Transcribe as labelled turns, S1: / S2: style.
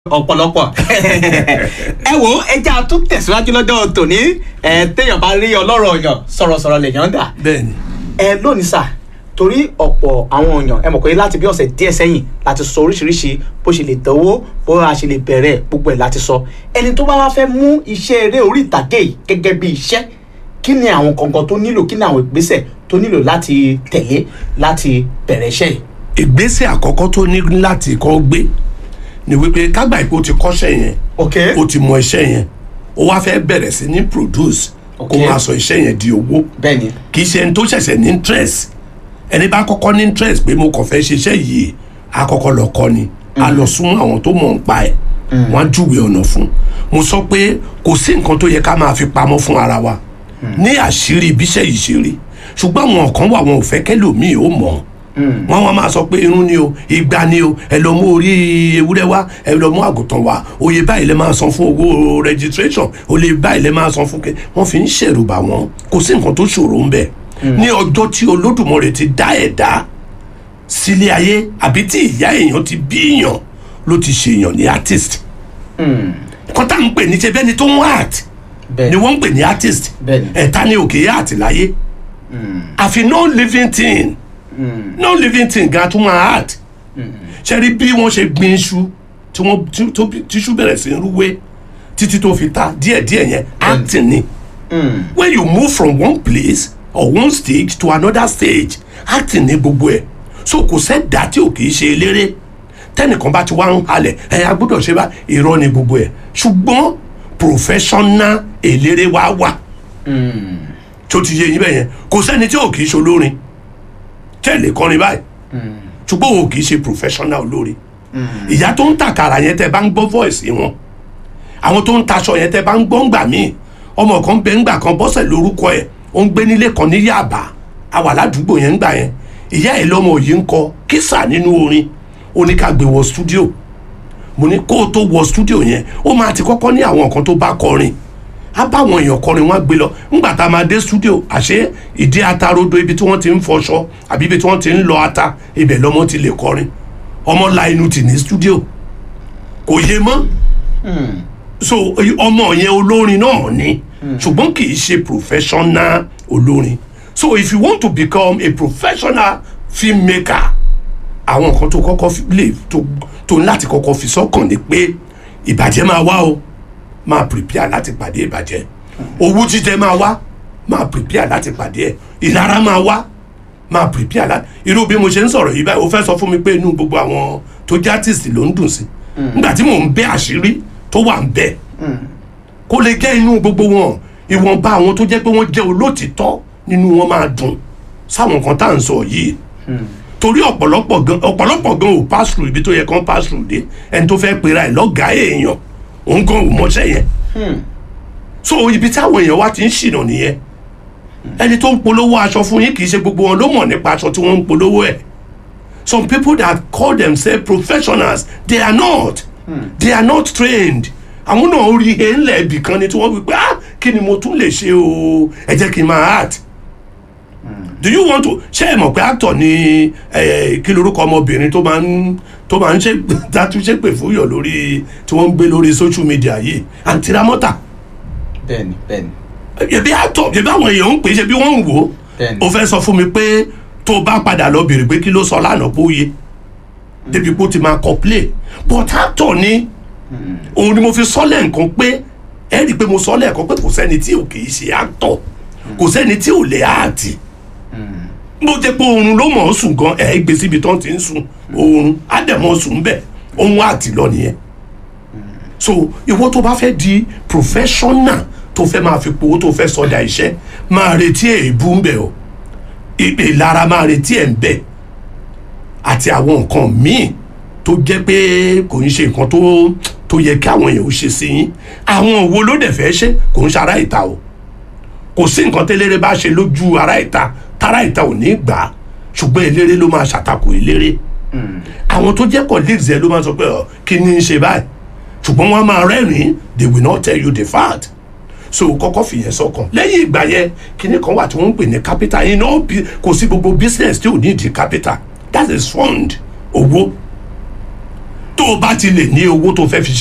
S1: ọ̀pọ̀lọpọ̀ ẹ wo ẹja tún tẹ̀síwájú lọ́jọ́ tòní ẹ téèyàn bá rí ọlọ́rọ̀ ọ̀yàn sọ̀rọ̀sọ̀rọ̀ lèèyàn dà
S2: bẹ́ẹ̀ni
S1: ẹ lónìí sà torí ọ̀pọ̀ àwọn èèyàn ẹ mọ̀ pé láti bí ọ̀sẹ̀ díẹ̀ sẹ́yìn láti sọ oríṣiríṣi bó ṣe lè dánwó bó a ṣe lè bẹ̀rẹ̀ gbogbo ẹ̀ láti sọ ẹni tó bá wá fẹ́ mú iṣẹ́ eré orí ìtàgé yìí gẹ́gẹ́ bí iṣẹ́ kí ni àwọn kankan tó nílò kí ni àwọn ìgbésẹ̀ tó nílò láti tẹ̀lé láti bẹ̀rẹ̀ iṣẹ́ yìí.
S2: ìgbésẹ̀ àkọ́kọ́ tó ní láti kọ́ gbé ni wípé kágbà ìpò ti kọ́ṣẹ́ yẹn
S1: ok
S2: ó ti mọ iṣẹ́ yẹn ó wá fẹ́ bẹ̀rẹ̀ sí ní produce kó
S1: Ok.
S2: máa sọ iṣẹ́ yẹn di owó
S1: bẹ́ẹ̀ni
S2: kì í ṣe ẹni tó ṣẹ̀ṣẹ̀ ní interest ẹni bá kọ́kọ́ ní interest pé mo kàn fẹ́ ṣiṣẹ́ yìí á kọ́kọ́ lọ kọ́ ni á lọ sún àwọn tó mọ̀ ń pa ẹ̀ wọ́n á júwe ọ̀nà fún mo sọ pé kò sí nǹkan tó yẹ ká máa fi pamọ́ fún ara wa ní àṣírí ibiṣẹ́ yìí ṣe rí ṣùgbọ́n àwọn kan wà wọn ò fẹ́ kẹ́lòmíì ó mọ̀ wọ́n wọ́n máa sọ pé irun ni o igba ni o ẹ lọ mú orí ewúrẹ́ wá ẹ lọ mú àgùntàn wá oyè báyìí lè máa san fún owó registration oyè báyìí lè máa san fún kẹ wọ́n fi ń ṣèrùbà wọn kò sí nǹkan tó ṣòro ń bẹ̀ ní ọjọ́ tí olódùmarè ti dá ẹ̀dá sílé ayé àbí tí ìyá èèyàn ti bí èèyàn ló ti ṣèèyàn ní artist kọ́tà ń pè ní ṣe bẹ́ni tó ń art ni
S1: bẹ́ẹ̀ni
S2: wọ́n ń pè ní artist
S1: Bẹ́ẹ̀ni.
S2: ẹ̀ta ni òkè art láyé àfi no living thing no living thing gan tún máa art ṣe rí bí wọ́n ṣe gbin iṣu tí wọ́n tí- tó bí- tíṣu bẹ̀rẹ̀ sí í rúwé títí tó fi ta díẹ̀díẹ̀ yẹn acting ni when you move from one place or one stage to another stage acting ni gbogbo ẹ̀ so kò sẹ́dá tí ò kì í ṣe eléré tẹnìkan bá ti wá ń halẹ̀ ẹ a gbọ́dọ̀ ṣe bá irọ́ ni gbogbo ẹ̀ ṣùgbọ́n professional eléré wa wà tó ti yé yín bẹ́ẹ̀ yẹn kò sẹ́ni tí ò kì í ṣe olórin tẹ̀lé kọrin báyìí ṣùgbọ́n òun kì í ṣe professional olórin ìyá tó ń tàkàrà yẹn tẹ bá ń gbọ́ voice wọn àwọn tó ń taṣọ yẹn tẹ bá ń gbọ́ ńgbà míì ọmọ kan bẹ ńgbà kan bọ́sẹ̀ lórúkọ ẹ̀ ó ń gbé nílé kan ní Yaba àwà ládùúgbò yẹn ńgbà yẹn ìyá ẹ̀ lọ́mọ yìí ń kọ kísà nínú orin ó ní ká gbé wọ studio mo ní kó o tó wọ studio yẹn ó máa ti kọ́kọ́ ní àwọn nǹkan tó bá kọrin á bá àwọn èèyàn kọrin wọn á gbé lọ ńgbà tá a máa dé studio àṣé ìdí atarodo ibi tí wọ́n ti ń fọṣọ àbí ibi tí wọ́n ti ń lọ ata ibẹ̀ lọ́mọ ti lè kọrin ọmọ la inú tì ní studio kò yé mọ́ so ọmọ yẹn olórin náà ni ṣùgbọ́n kì í ṣe professional olórin so if you want to become a professional filmmaker àwọn nǹkan tó kọ́kọ́ fi- lè tó tó ní láti kọ́kọ́ fi sọ́kàn ni pé ìbàjẹ́ máa wá o máa prepare láti pàdé ìbàjẹ́ owó jíjẹ máa wá máa prepare láti pàdé ẹ̀ ìlara máa wá máa prepare láti irú bí mo ṣe ń sọ̀rọ̀ yìí báyìí o fẹ́ sọ fún mi pé inú gbogbo àwọn tó jẹ́ artist ló ń dùn sí nígbà tí mò ń bẹ́ àṣírí tó wà ń bẹ́ kó lè jẹ́ inú gbogbo wọn ìwọ̀nba àwọn tó jẹ́ pé wọ́n jẹ́ olótìtọ́ nínú wọn máa dùn sáwọn kan tá à ń sọ yìí torí ọ̀pọ̀lọpọ̀ gan ọ̀pọ̀lọpọ̀ gan ò pass through ibi tó yẹ kán pass through dé ẹni tó fẹ́ pera ẹ̀ lọ́gàá èèyàn òun gan ò mọṣẹ́ yẹn so ibi táwọn èèyàn wá ti ń ṣìnà nìyẹn ẹni tó ń polówó aṣọ fún yín kì í ṣe gbogbo wọn ló mọ̀ nípa aṣọ tí wọ́n ń polówó ẹ̀ some people that call themselves professionals they are not they are not trained àwọn náà rí he ńlẹ̀ ibì kan ni tí wọ́n wí pé ah kí ni mo tún lè ṣe o ẹ jẹ́ kí n máa art do you want to ṣé ẹ mọ̀ pé actor ni eh, kí lorúkọ ọmọbìnrin tó máa ń tó máa ń ṣe dátúnṣe pè fún yọ lórí tí wọ́n ń gbé lórí social media yìí àǹtí ramọ́tà
S1: bẹ́ẹ̀ni bẹ́ẹ̀ni
S2: ẹbí actor ẹbí àwọn èèyàn ń pè é ṣe bí wọ́n ń wò ó
S1: Bẹ́ẹ̀ni.
S2: o fẹ́ sọ fún mi pé tó o bá padà lọ bèrè pé kí ló sọ lánàá pé ó yẹ débi pé ó ti máa kọ play but actor ni òun ni mo fi sọ lẹ́ǹkan pé ẹ rí i pé mo sọ lẹ́ẹ̀kan pé kò sẹ́ni tí ò kì í ṣe actor kò sẹ́ni tí ò lè áàtì bó jẹ́ pé oorun ló mọ̀ ọ́ sùn gan ẹ̀ gbé síbi tó ń ti ń sùn oorun á dẹ̀ mọ́ sùn bẹ́ẹ̀ òun àti lọ nìyẹn so ìwọ tó bá fẹ́ di professional tó fẹ́ máa fi powó tó fẹ́ sọdá iṣẹ́ máa retí èébú ń bẹ̀ o ìpè ìlara máa retí ẹ̀ ń bẹ̀ àti àwọn nǹkan míì tó jẹ́ pé kò ń ṣe nǹkan tó tó yẹ kí àwọn èèyàn ó ṣe sí yín àwọn òwò ló dẹ̀ fẹ́ ṣe kò ń ṣe ará ìta o kò sí nǹkan tẹ́lẹ́rẹ́ bá ṣe lójú ará ìta tára ìta ò ní gbà á ṣùgbọ́n eléré ló máa ṣàtakò eléré àwọn tó jẹ́ colleagues ẹ ló máa sọ pé ọ kí ni ń ṣe báyìí ṣùgbọ́n wọ́n á máa rẹ́rìn-ín they will not tell you the fact so kọ́kọ́ fìyẹn sọ́kàn lẹ́yìn ìgbà yẹn kíní kan wà tí wọ́n ń pè ní capital iná kò sí gbogbo business tí ò ní ìdí capital that is fund owó tó o bá ti lè ní owó tó fẹ́ fi